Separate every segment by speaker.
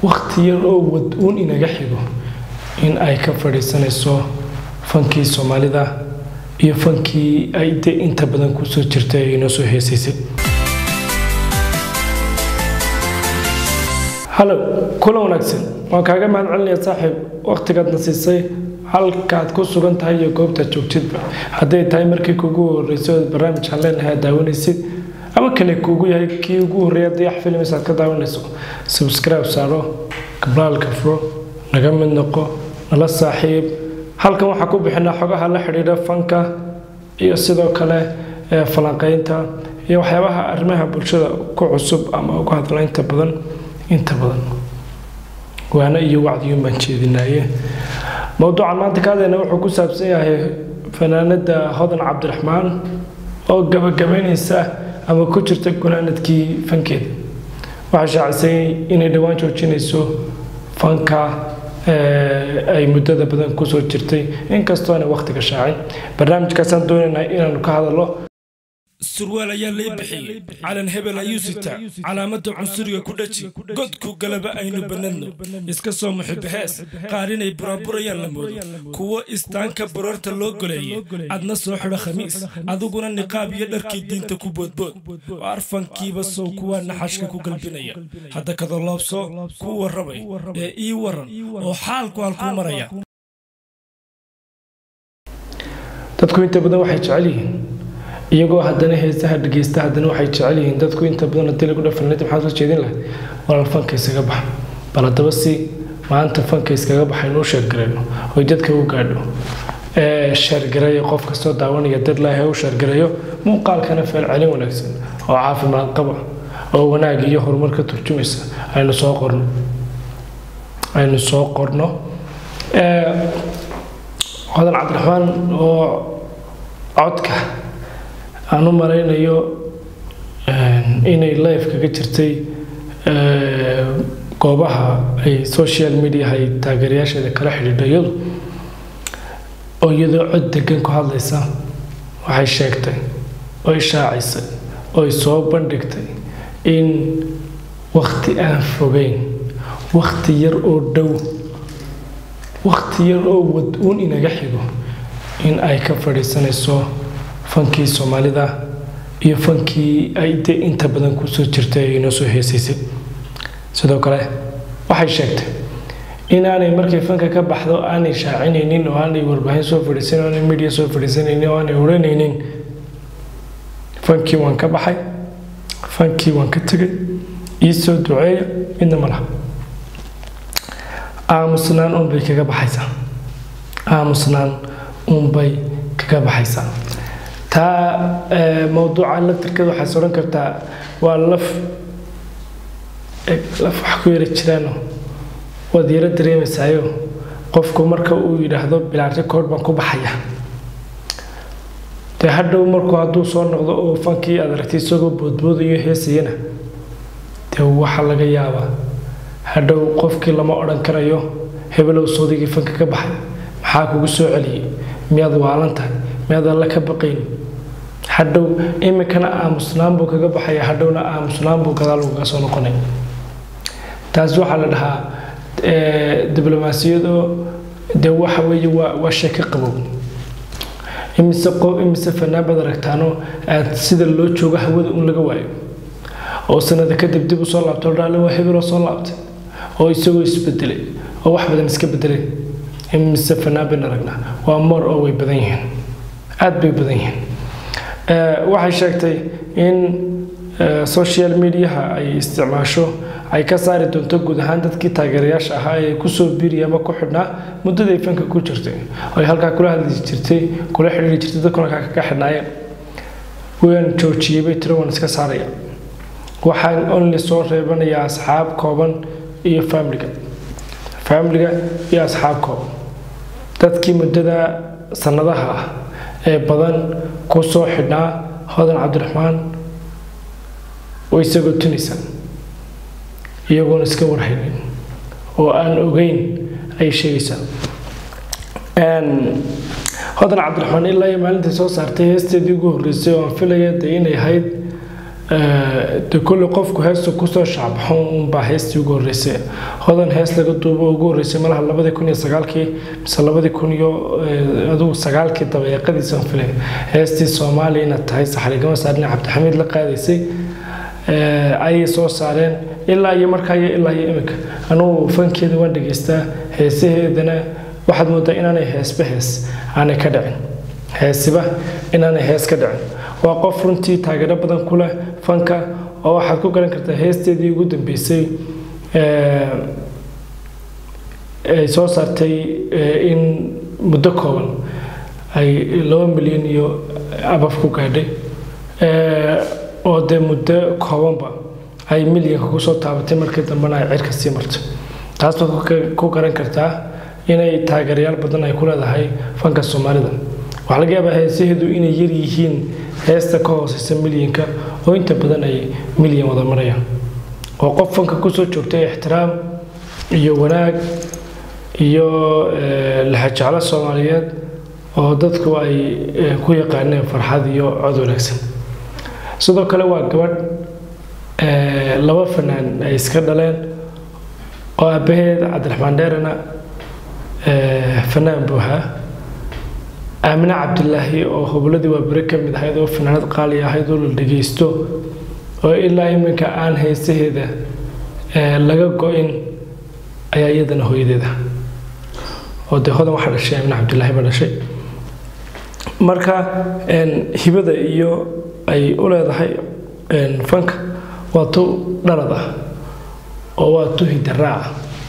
Speaker 1: wakhti yar oo wad-uun inaga xigo in ay ka fadhiisanayso fankii soomaalida iyo fankii ay de inta badan kusoo jirtay ay inoo soo heesaysay halow kulan wanaagsan waan kaaga mahad celinaya saaxiib wakhtigaadna siisay halkaad ku sugan tahay iyo goobtaad joogtidba hadday tahay markii kuugu horreysay ood barnaamijkaan leenahay aad daawanaysid ama kale kuugu yahay kii ugu horreeya dayax films aad ka daawanayso subscribe saaro gablaalka furo naga mid noqo nala saaxiib halkan waxaa ku bixinaa xogaha la xidhiidha fanka iyo sidoo kale falanqeynta iyo waxyaabaha arrimaha bulshada ku cusub ama uga hadla inta badan inta badan waana iyo wacdiyuun baan jeedinaye mowduucan maanta ka hadlayna wuxuu ku saabsan yahay fanaanada hodan cabdiraxmaan oo gabagabaynaysa ama ku jirta gunaanadkii fankeeda waxay shaacisay inay dhowaan joojinayso fanka ay muddada badan kusoo jirtay inkastoo aanay wakhtiga shaacin barnaamijkaasaan doonaynaa inaanu ka hadallo
Speaker 2: surwaal ayaa lay bixiyey calan hebel ayuu sitaa calaamada cunsuriga ku dhaji godku galaba aynu bannadno iska soo muxibahees qaar inay buraaburayaan la moodo kuwo istaanka baroorta loo goleeyey adna soo xidho khamiis adiguna niqaab iyo dharkii diinta ku boodbood oo arfankiiba sow kuwaa naxashka ku galbinaya hadda kadoloobso ku warramay ee ii waran oo xaalku halkuu maraya
Speaker 1: dadku inta badan waxay jecel yihiin iyagoo haddana heesaha dhegeysta haddana waxay jecel yihiin dadku inta badan hadii lagu dhafanlada maxaad soo jeedin lahay walaal fanka iskaga baxa bal haddaba si maanta fanka iskaga baxa inuu sheergarayno oy dadka u gaadho sheergareeyo qof kastoo daawanaya dad laahay u sheergareeyo muuqaalkana feelcelin wanaagsan oo caafimaad qaba oo wanaag iyo horumar ka turjumaysa aynu soo qorno aynu soo qorno hodan cabdiraxmaan oo codka aan u malaynayo inay life kaga jirtay goobaha ay social media ay taageerayaasheeda kala xidhiidho iyadu oo iyadoo cod degan ku hadlaysa waxay sheegtay oo ishaacisay oo ay soo bandhigtay in wakhti aan fogeyn wakhti yar oo dhow wakhti yar oo wad-uun inaga xigo in ay ka fadhiisanayso fankii soomaalida iyo fankii ay de inta badan kusoo jirtay ay inoo soo heesaysay sidoo kale waxay sheegtay inaanay markay fanka ka baxdo aanay shaacinaynin oo aanay warbaahin soo fadhiisanin oo aanay media soo fadhiisanaynin oo aanay odhanaynin fankii waan ka baxay fankii waan ka tegay ii soo duceeya midna ma laha aamusnaan unbay kaga baxaysaa aamusnaan unbay kaga baxaysaa taa mowduuca laftirkeeda waxaad odhan kartaa waa laf laf wax ku yara jiraano waad yaro dareemaysaayo qofku marka uu yidhaahdo bilaan record baan ku baxaya dee hadhow markuu hadduu soo noqdo oo fankii aad aragtay isagoo boodboodayo heesayana dee waxaa laga yaabaa hadhow qofkii lama odhan karayo hebelow soodigii fanka ka baxay maxaa kugu soo celiyey miyaad waalan tahay miyaad alla ka baqayn hadhow iminkana aamusnaan buu kaga baxaya hadhowna aamusnaan buu gadaal ugaga soo noqonay taas waxaa la dhahaa diblomaasiyadoo dee waxa weeye waa waa sheeko qabow imise qof imise fanaan baad aragtaano aad sida loo joogo hawada un laga waayo oo sanada kadib dib u soo laabto dhaale waa hebeloo soo laabtay oo isagoo isbedelay oo wax badan iska bedelay imise fanaan bayn aragnaa waa moor oo way badan yihiin aad bay badan yihiin waxay sheegtay in social mediaha ay isticmaasho ay ka saari doonto guud ahaan dadkii taageerayaasha ahaa ee kusoo biiriya ama ku xidhnaa muddaday fanka ku jirtay ay halkaa kula hadli jirtay kula xidhiiri jirtay dadkuna halkaa kaga xidhnaayeen waan joojiyey bay tiro waan iska saaraya waxaan only soo reebanayaa asxaab kooban iyo faamiliga faamiliga iyo asxaab kooban dadkii muddada sannadaha ah ee badan ku soo xidhnaa hodan cabdiraxmaan way isagoo tunaysaa iyagoona iska warhaynin oo aan ogeyn ayay sheegaysaa hodan cabdiraxmaan ilaa iyo maalintii soo saartay heesteedii ugu horreysay oo aan filaya dee inay ahayd de kolle qofku heesta kusoo shacbaxo unbaa heestii ugu horreysay hodan hees laga duubo ugu horreysay malaha labadii kun iyo sagaalkii mise labadii kun iyo adugu sagaalkii dabayaaqadiisan filay heestii soomaaliya inaad tahay saxarigama saarne cabdixamiid la qaadaysay ayay soo saareen ilaa iyo markaa iyo ilaa iyo iminka anugu fankeeda waan dhegeystaa heesaheedana waxaad moodaa inaanay heesba hees aanay ka dhicin heesiba inaanay hees ka dhicin waa qof runtii taageero badan ku leh fanka oo waxaad ku garan kartaa heesteedii ugu dambeysay ay soo saartay in muddo kooban ay laba milyan iyo abaf ku gaadhay oo dee muddo koobanba ay milyanka kusoo taabatay markii dambena ay cirka sii marto taas baad ku garan kartaa inay taageerayaal badan ay ku leedahay fanka soomaalida waxaa laga yaabaa heesaheedu inay yar yihiin heesta ka hooseysa milyanka oo inta badan ay milyan wada marayaan oo qof fanka kusoo joogtay ixtiraam iyo wanaag iyo laxajeclo soomaaliyeed oo dadku ay ku yaqaaneen farxad iyo cod wanaagsan sidoo kale waa gabadh laba fanaan ay iska dhaleen oo aabbaheed cabdiraxmaan dheerana fanaan buu ahaa aamine cabdilaahi oo hobladii waa bere ka mid ahayd oo fanaanad qaali ahayd oo la dhegeysto oo ilaa iminka aan heesaheeda laga go-in ayaa iyadana hooyadeeda oo dee hodan waxaa dhashay aamine cabdilaahi baa dhashay marka hibada iyo ay u leedahay fanka waa tu dhalad ah oo waa tu hidaraaca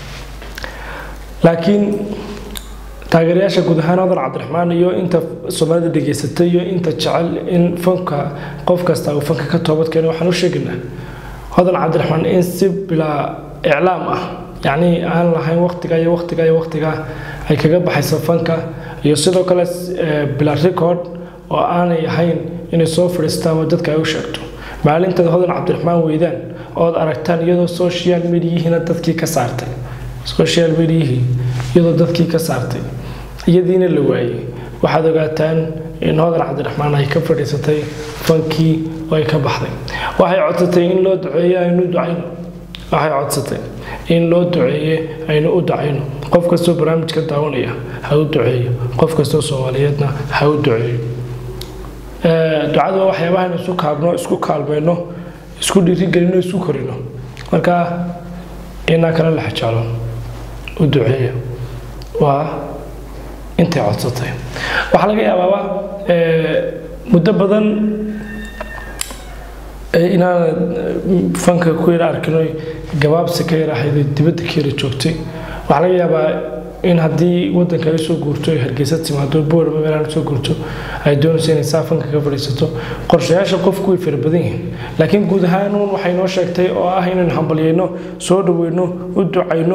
Speaker 1: laakiin taageerayaasha guud ahaan hodan cabdiraxmaan iyo inta soomaalida dhegeysatay iyo inta jecel in fanka qof kasta uu fanka ka toobad keeno waxaan u sheegaynaa hodan cabdiraxmaan in si bilaa iclaam ah yacnii aan lahayn waqtiga iyo waqtiga iyo waqtiga ay kaga baxayso fanka iyo sidoo kale bilaa record oo aanay ahayn inay soo fadhiistaan oo dadka ay u sheegto maalinteeda hodan cabdiraxmaan weydaan ood aragtaan iyadoo social mediyihiina dadkii ka saartay social mediayihii iyadoo dadkii ka saartay iyadiina la waayey waxaad ogaataan in hodan cabdiraxmaan ay ka fadhiisatay fankii oo ay ka baxday waxay codsatay in loo duceeye aynu ducayno waxay codsatay in loo duceeye aynu u ducayno qof kastoo barnaamijka daawanaya ha u duceeyo qof kastoo soomaaliyeedna ha u duceeyo ducadu waa waxyaabahan isu kaabno isku kaalmayno isku dhiirigelino isku korino marka inaa kala la xajaalo u duceeya waa intay codsatay waxaa laga yaabaaba muddo badan inaan fanka ku yara arkino gabaabsi ka yara ahayd dibadda ka yara joogtay waxaa laga yaabaa in haddii wadanka ay soo guurto ay hargeysa timaado boorama meelaan soo guurto ay doonayso inay saa fanka ka fadhiisato qorshayaasha qofku way fara badan yihiin laakiin guud ahaan uun waxay noo sheegtay oo ah inaynu hambalyayno soo dhaweyno u ducayno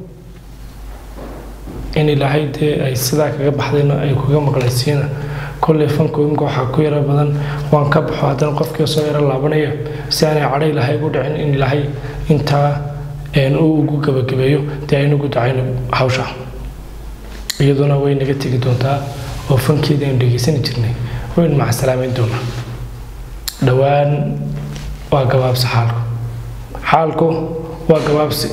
Speaker 1: in ilaahay dee ay sidaa kaga baxdayna ay kaga maqlaysiina kolley fanku imka waxaa ku yara badan waan ka baxo haddana qofkii soo yaro laabanaya si aanay cadhay ilaahay ugu dhicin in ilaahay intaa uu ugu gabagabeeyo dee aynugu dacayno hawsha iyaduna way naga tegi doontaa oo fankeedii aynu dhegeysani jirnay waynu macasalaameyn doonaa dhowaan waa gabaabsi xaalku xaalku waa gabaabsi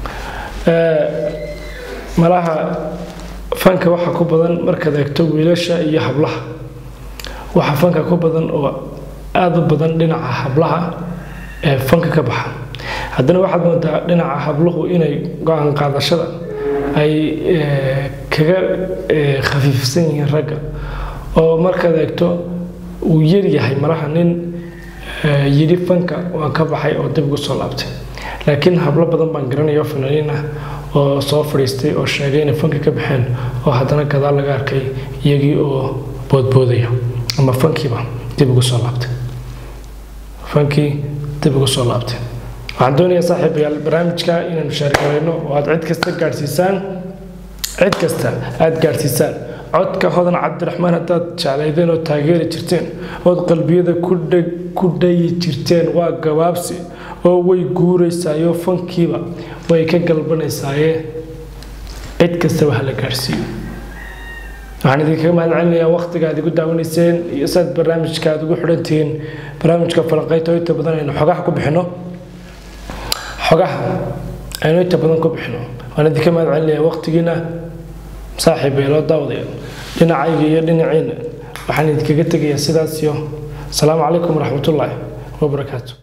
Speaker 1: malaha fanka waxaa ku badan markaad eegto wiilasha iyo hablaha waxaa fanka ku badan oo aada u badan dhinaca hablaha ee fanka ka baxa haddana waxaad moodaa dhinaca habluhu inay go-aan qaadashada ay kaga khafiifsan yihiin ragga oo markaad eegto uu yaryahay malaha nin yidhi fanka waan ka baxay oo dib ugu soo laabtay laakiin hablo badan baan garanaya oo fanaaniin ah oo soo fadhiistay oo sheegay inay fanka ka baxeen oo haddana gadaal laga arkay iyagii oo boodboodaya ama fankiiba dib ugu soo laabtay fankii dib ugu soo laabtay waxaan doonayaa saaxiibayaal barnaamijka inaynu sheergarayno oo aad cid kasta gaadhsiisaan cid kasta aada gaadhsiisaan codka hodan cabdiraxmaan haddaad jeclaydeen oo taageeri jirteen ood qalbiyada ku dhayi jirteen waa gabaabsi oo way guuraysaayo fankiiba way ka galbanaysaaye cid kastaba hala gaadhsiiyo waxaan idinkaga mahad celinayaa waqtiga aad igu daawanayseen iyo saad barnaamijka aad ugu xidhantihiin barnaamijka falanqeyta oo inta badan aynu xogaha ku bixino xogaha aynu inta badan ku bixino waan idinka mahad celinayaa waqtigiina saaxiib ee loo daawadaya dhinacayga iyo dhinaciina waxaan idinkaga tegayaa sidaas iyo asalaamu calaykum waraxmatullaahi wabarakaatu